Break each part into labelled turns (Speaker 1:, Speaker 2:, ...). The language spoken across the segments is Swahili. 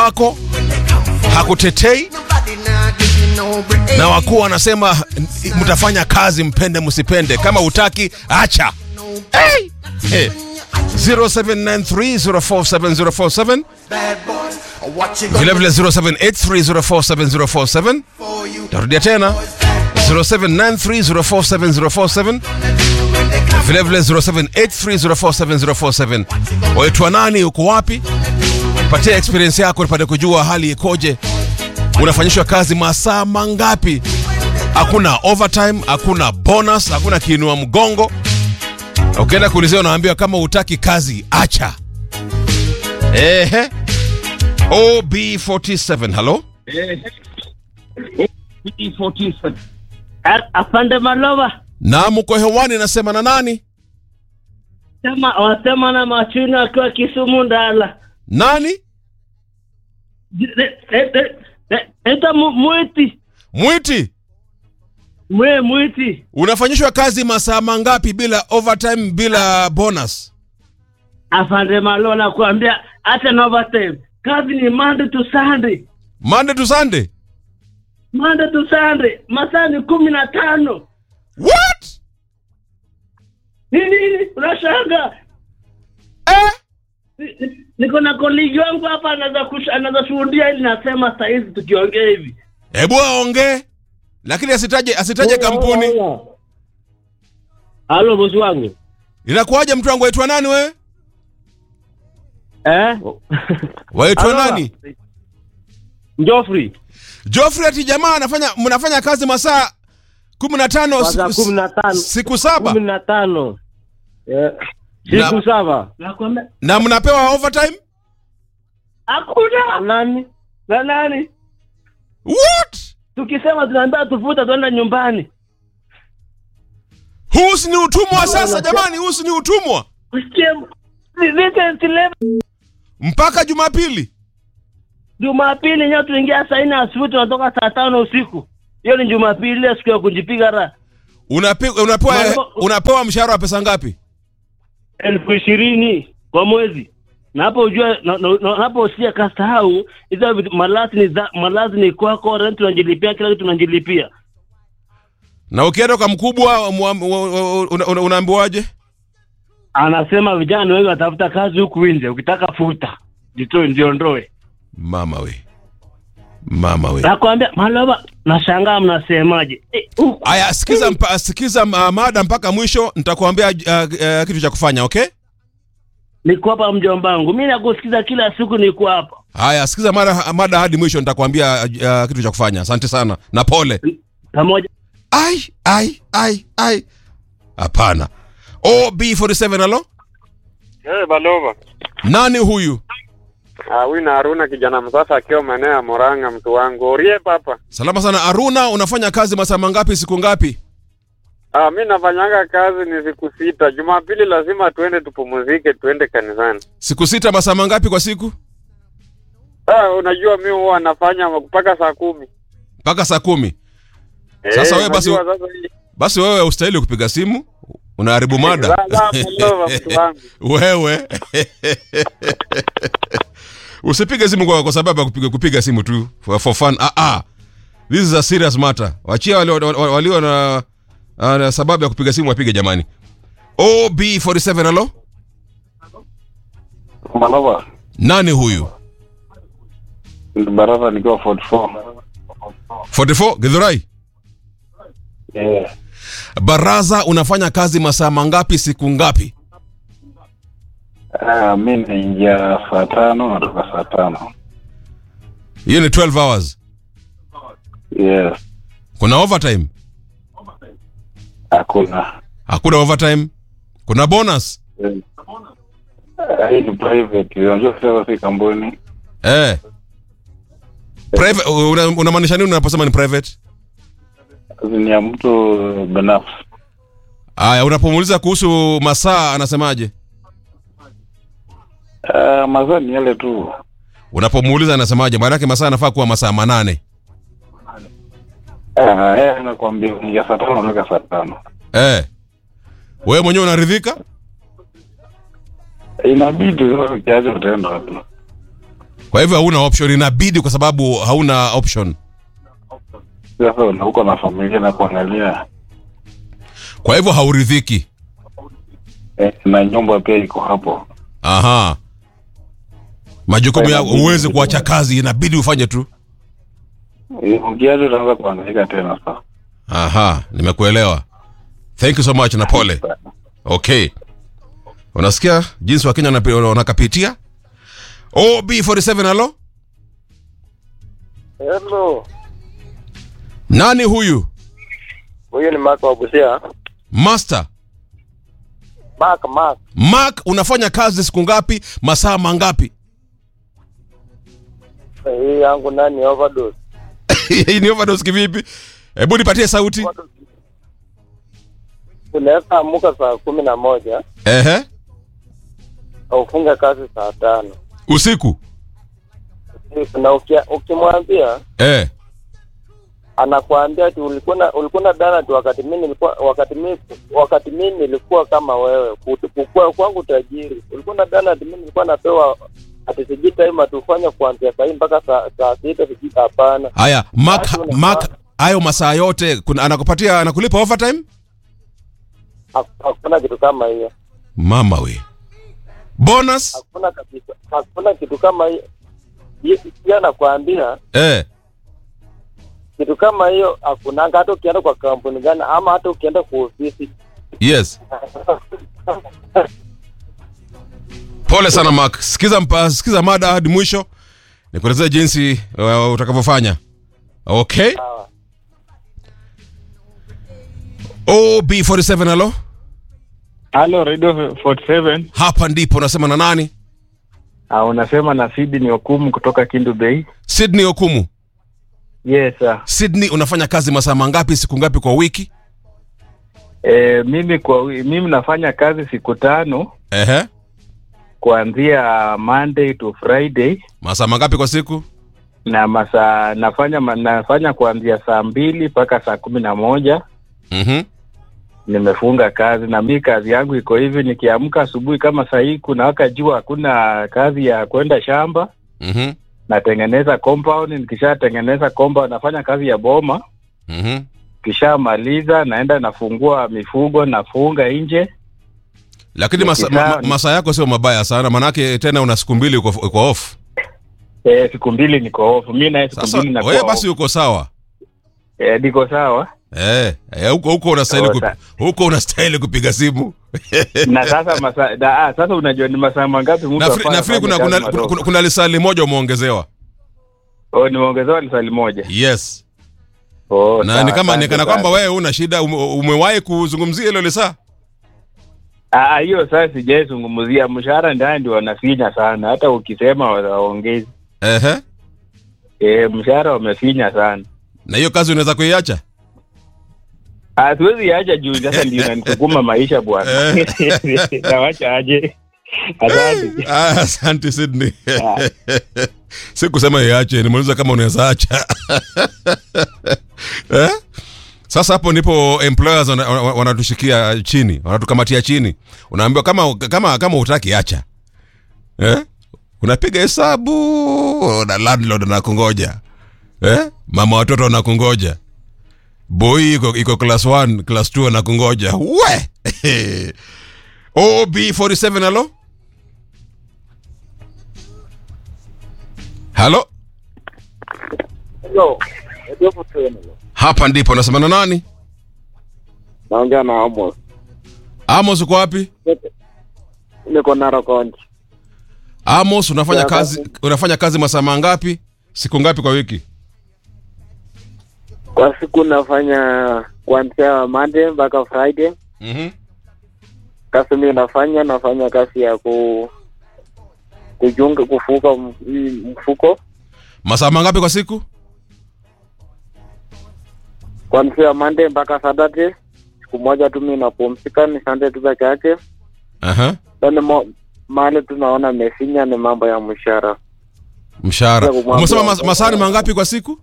Speaker 1: wako hakutetei na wakuu wanasema mtafanya kazi mpende msipende kama utaki acha hey! Hey. 0793047047 vilevile 0783047047 tarudia tena 0793047047 vilevile 0783047047 waitwa nani uko wapi patia experience yako nipate kujua hali ikoje unafanyishwa kazi masaa mangapi hakuna overtime hakuna bonus hakuna kiinua mgongo ukienda kuulizia unaambiwa kama utaki kazi acha ehe ob47 halo
Speaker 2: A- Afande Malova
Speaker 1: na mko hewani nasema na nani
Speaker 2: sema wasema na machuni akiwa Kisumu Ndala.
Speaker 1: nani
Speaker 2: Eta mwiti
Speaker 1: mwiti
Speaker 2: mwe mwiti
Speaker 1: unafanyishwa kazi masaa mangapi bila overtime bila bonus
Speaker 2: Afande Malova nakuambia hata na overtime. Kazi ni Monday to Sunday.
Speaker 1: monday to sunday
Speaker 2: Monday to Sunday. Masaa ni kumi na tano.
Speaker 1: what
Speaker 2: Ni nini? Unashanga?
Speaker 1: eh?
Speaker 2: Ni- ni- Niko na koligi wangu hapa anaweza kush- anaweza shuhudia ili nasema saa hizi tukiongea hivi.
Speaker 1: hebu aongee lakini asitaje asitaje kampuni
Speaker 2: Halo bosi wangu.
Speaker 1: inakuwaje mtu wangu waitwa nani we
Speaker 2: Eh?
Speaker 1: waitwa
Speaker 2: Halo.
Speaker 1: nani
Speaker 2: Joffrey.
Speaker 1: Geoffrey ati jamaa anafanya mnafanya kazi masaa kumi na tano
Speaker 2: Masaa
Speaker 1: siku-
Speaker 2: kumi na tano.
Speaker 1: siku saba
Speaker 2: kumi na tano Eh,
Speaker 1: Na-
Speaker 2: siku saba
Speaker 1: na mnapewa overtime
Speaker 2: hakuna nani na nani
Speaker 1: what
Speaker 2: tukisema tunaambia tufuta tuenda nyumbani
Speaker 1: huu si ni utumwa sasa jamani huu si ni utumwa
Speaker 2: Usikie, vi- weekend eleven,
Speaker 1: mpaka jumapili
Speaker 2: jumapili nyo tuingia saa nne asubuhi tunatoka saa tano usiku hiyo ni jumapili ile siku ya kujipiga raha
Speaker 1: Unapi, unapewa,
Speaker 2: Mambo-
Speaker 1: unapewa mshahara wa pesa ngapi
Speaker 2: elfu ishirini kwa mwezi na hapo ujue na- na- na- hapo usia kasahau hizo vitu- malazi ni za malazi ni kwako rent unajilipia kila kitu unajilipia
Speaker 1: na ukienda kwa mkubwa mwa- wa- una- una- unaambiwaje
Speaker 2: anasema vijana wengi watafuta kazi huku nje ukitaka futa jitoe njiondoe
Speaker 1: mama we mama we
Speaker 2: nakwambia malova nashangaa mnasemaje Eh, huku
Speaker 1: aya sikiza, mpa, sikiza uh, mada mpaka mwisho nitakuambia uh, uh, kitu cha kufanya okay
Speaker 2: niko hapa mjombangu mi nakusikiza kila siku niko hapa
Speaker 1: haya sikiza mada, mada hadi mwisho nitakuambia uh, kitu cha kufanya asante sana na pole
Speaker 2: pamoja
Speaker 1: ai ai ai ai hapana ob47 alo
Speaker 3: Hey, Balova.
Speaker 1: nani huyu
Speaker 3: Ah, huyu na Haruna kijana msasa akiwa maeneo ya Murang'a mtu wangu. Orie papa.
Speaker 1: salama sana aruna unafanya kazi masaa mangapi siku ngapi
Speaker 3: Ah, mi nafanyanga kazi ni siku sita. Jumapili lazima tuende tupumzike, tuende kanisani.
Speaker 1: siku sita masaa mangapi kwa siku
Speaker 3: Ah, unajua mi huwa nafanya mpaka saa kumi.
Speaker 1: mpaka saa kumi Sasa wewe basi-
Speaker 3: unajua sasa hii-
Speaker 1: basi wewe ustahili kupiga simu unaharibu mada
Speaker 3: La, la, Balova, mtu wangu.
Speaker 1: wewe usipige simu kwa, kwa sababu ya kupiga, kupiga simu tu for, for fun ah, ah. this is a serious matter wachia walio, walio, walio na, ah, na sababu ya kupiga simu wapige jamani ob47 alo
Speaker 4: Malova,
Speaker 1: nani huyu
Speaker 4: baraza nikiwa 44.
Speaker 1: 44 githurai
Speaker 4: Yeah.
Speaker 1: baraza unafanya kazi masaa mangapi siku ngapi
Speaker 4: Ah, mi naingia saa tano natoka saa tano.
Speaker 1: hiyo ni 12 hours
Speaker 4: Yes.
Speaker 1: kuna overtime
Speaker 4: Hakuna.
Speaker 1: hakuna overtime kuna bonus
Speaker 4: Eh. Ah, Hii ni private. Unajua sasa si kampuni.
Speaker 1: eh. Private, una- unamaanisha nini unaposema ni private
Speaker 4: Ni ya mtu binafsi.
Speaker 1: aya unapomuuliza kuhusu masaa anasemaje
Speaker 4: Ah, mazaa ni yale tu.
Speaker 1: unapomuuliza anasemaje maanake masaa anafaa kuwa masaa manane
Speaker 4: Ah, yeye anakuambia unaingia saa tano natoka saa tano.
Speaker 1: eh. wewe mwenyewe unaridhika
Speaker 4: Inabidi sasa ukiacha utaenda wapi?
Speaker 1: kwa hivyo hauna option inabidi kwa sababu hauna option
Speaker 4: Sasa una- uko na familia na kuangalia
Speaker 1: kwa hivyo hauridhiki
Speaker 4: eh, na nyumba pia iko hapo.
Speaker 1: aha majukumu
Speaker 4: Kwa
Speaker 1: yako
Speaker 4: inabidi-
Speaker 1: huwezi kuacha kazi inabidi ufanye tu
Speaker 4: Eh, Ukiacha utaanza kuangaika tena sasa.
Speaker 1: aha nimekuelewa thank you so much na pole okay unasikia jinsi wakenya wanapi- wanakapitia ob47 alo
Speaker 3: Hello.
Speaker 1: nani huyu
Speaker 3: Huyu ni Mark wa Busia.
Speaker 1: master
Speaker 3: Mark, Mark.
Speaker 1: mark unafanya kazi siku ngapi masaa mangapi
Speaker 3: Hii yangu nani overdose.
Speaker 1: hii ni overdose kivipi hebu nipatie sauti
Speaker 3: Unaweza amuka saa kumi na moja
Speaker 1: ehe
Speaker 3: na ufunge kazi saa tano
Speaker 1: usiku
Speaker 3: na ukia- ukimwambia
Speaker 1: eh
Speaker 3: anakuambia ati ulikuwa na ulikuwa na dana tu wakati mimi nilikuwa wakati mimi wakati mimi nilikuwa kama wewe Kut- kukua kwangu tajiri ulikuwa na dana ati mimi nilikuwa napewa ati sijui time atufanya kuanzia saa hii mpaka saa saa sita sijui hapana
Speaker 1: haya mark
Speaker 3: Watu wanafaa-
Speaker 1: mark hayo masaa yote kuna, anakupatia anakulipa overtime
Speaker 3: Hak- hakuna kitu kama hiyo
Speaker 1: mama we bonus
Speaker 3: hakuna kabisa hakuna kitu kama hiyo Ye- pia nakwambia
Speaker 1: eh
Speaker 3: kitu kama hiyo hakunanga hata ukienda kwa kampuni gani ama hata ukienda kwa ofisi
Speaker 1: yes pole sana mark sikiza mpa, sikiza mada hadi mwisho nikuelezea jinsi uh, utakavyofanya okay
Speaker 3: Sawa.
Speaker 1: ob47 alo
Speaker 5: Halo Radio 47.
Speaker 1: hapa ndipo unasema na nani
Speaker 5: Ah, unasema na Sydney Okumu kutoka Kindu Bay.
Speaker 1: sydney okumu
Speaker 5: Yes sir.
Speaker 1: sydney unafanya kazi masaa mangapi siku ngapi kwa wiki
Speaker 5: E, mimi kwa wi- mimi nafanya kazi siku tano
Speaker 1: ehe
Speaker 5: kuanzia Monday to Friday
Speaker 1: masaa mangapi kwa siku
Speaker 5: na masaa nafanya ma- nafanya kuanzia saa mbili mpaka saa kumi na moja
Speaker 1: mhm
Speaker 5: nimefunga kazi na mi kazi yangu iko hivi nikiamka asubuhi kama saa hii kuna waka jua hakuna kazi ya kwenda shamba
Speaker 1: mhm
Speaker 5: natengeneza compound nikishatengeneza compound nafanya kazi ya boma
Speaker 1: mhm
Speaker 5: kishamaliza naenda nafungua mifugo nafunga nje
Speaker 1: lakini masa, ma, ma, masaa yako sio mabaya sana manake tena una siku mbili uko, uko off
Speaker 5: e, siku mbili niko off mi naye siku
Speaker 1: sasa
Speaker 5: mbili nakuwa
Speaker 1: wewe
Speaker 5: off.
Speaker 1: basi uko sawa
Speaker 5: e, niko sawa
Speaker 1: eh eh, huko huko unastahili
Speaker 5: Sawa,
Speaker 1: kupi, huko unastahili kupiga simu
Speaker 5: na sasa masa, da, ah, sasa unajua ni masaa mangapi mtu
Speaker 1: nafikiri
Speaker 5: afanye
Speaker 1: nafikiri kuna
Speaker 5: kazi
Speaker 1: kuna,
Speaker 5: madogo?
Speaker 1: kuna, kuna, kuna lisali moja umeongezewa
Speaker 5: oh, nimeongezewa lisali moja
Speaker 1: yes
Speaker 5: oh,
Speaker 1: na
Speaker 5: sawa,
Speaker 1: ni kama ni
Speaker 5: asante
Speaker 1: kana
Speaker 5: sana.
Speaker 1: kwamba wewe una shida ume, umewahi kuzungumzia hilo lisaa
Speaker 5: Ah, ah, hiyo sasa sijaizungumzia mshahara ndani ndio wanafinya sana hata ukisema waongezi
Speaker 1: ehe
Speaker 5: e, mshahara wamefinya sana
Speaker 1: na hiyo kazi unaweza kuiacha
Speaker 5: Ah, siwezi acha juu sasa ndio inanisukuma maisha bwana nawacha aje asante
Speaker 1: Ah, asante sydney
Speaker 5: Ah.
Speaker 1: si kusema iache nimeuliza kama unaweza acha eh? sasa hapo ndipo employers wana- wana- wanatushikia chini wanatukamatia chini unaambiwa kama kama kama utaki acha eh? unapiga hesabu na landlord anakungoja eh? mama watoto anakungoja boy iko, iko class 1 class 2 anakungoja we ob47 halo halo
Speaker 3: Hello. Radio 47.
Speaker 1: hapa ndipo nasema na nani
Speaker 3: naongea na Amos
Speaker 1: amos uko wapi
Speaker 3: niko Narok County
Speaker 1: amos unafanya
Speaker 3: Ya,
Speaker 1: kazi unafanya kazi masaa mangapi siku ngapi kwa wiki
Speaker 3: kwa siku nafanya kuanzia Monday mpaka Friday
Speaker 1: mm-hmm.
Speaker 3: kazi mimi nafanya nafanya kazi ya ku kujunga kufuka m- hii mfuko
Speaker 1: masaa mangapi kwa siku
Speaker 3: kuanzia Monday mpaka Saturday siku moja tu mimi napumzika ni Sunday tu peke yake
Speaker 1: Aha.
Speaker 3: yani mo mahali tunaona mesinya ni mambo ya mshahara
Speaker 1: mshahara
Speaker 3: Ya kumwambia-
Speaker 1: umesema mas, masaa ni mangapi kwa siku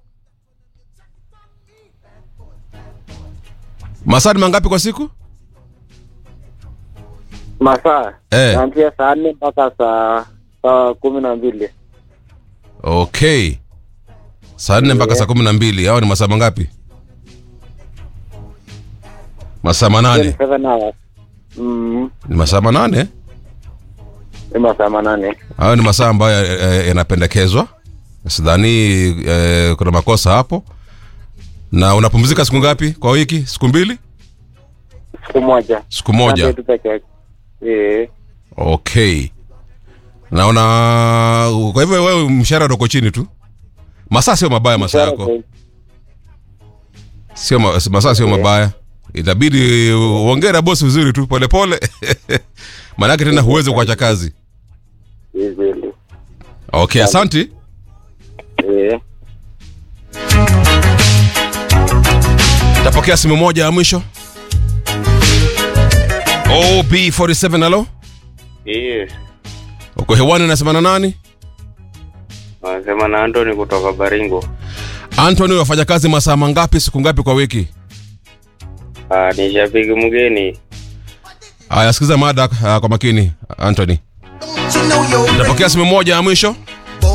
Speaker 1: masaa ni mangapi kwa siku
Speaker 3: masaa
Speaker 1: Eh.
Speaker 3: kuanzia saa nne mpaka saa saa kumi na mbili
Speaker 1: okay saa nne mpaka saa kumi na mbili au ni masaa mangapi masaa manane
Speaker 3: seven hours mm
Speaker 1: ni masaa manane
Speaker 3: ni masaa manane
Speaker 1: hayo ni masaa ambayo eh, eh, yanapendekezwa sidhani eh, kuna makosa hapo na unapumzika siku ngapi kwa wiki siku mbili
Speaker 3: siku moja
Speaker 1: siku moja
Speaker 3: Sunday tu peke yake eh
Speaker 1: okay naona kwa hivyo wewe mshahara uko chini tu masaa sio mabaya masaa yako sio ma, masaa sio mabaya itabidi uongee na bosi vizuri tu polepole maanake tena huwezi kuacha kazi
Speaker 3: Easily.
Speaker 1: okay asanti
Speaker 3: eh
Speaker 1: tapokea simu moja ya mwisho ob47 alo
Speaker 6: Yes.
Speaker 1: uko hewani nasema na nani
Speaker 6: Wanasema na Anthony kutoka Baringo.
Speaker 1: antony wafanya kazi masaa mangapi siku ngapi kwa wiki
Speaker 6: Ah, ni shabiki mgeni.
Speaker 1: aya sikiza mada uh, kwa makini antony tapokea simu moja ya mwisho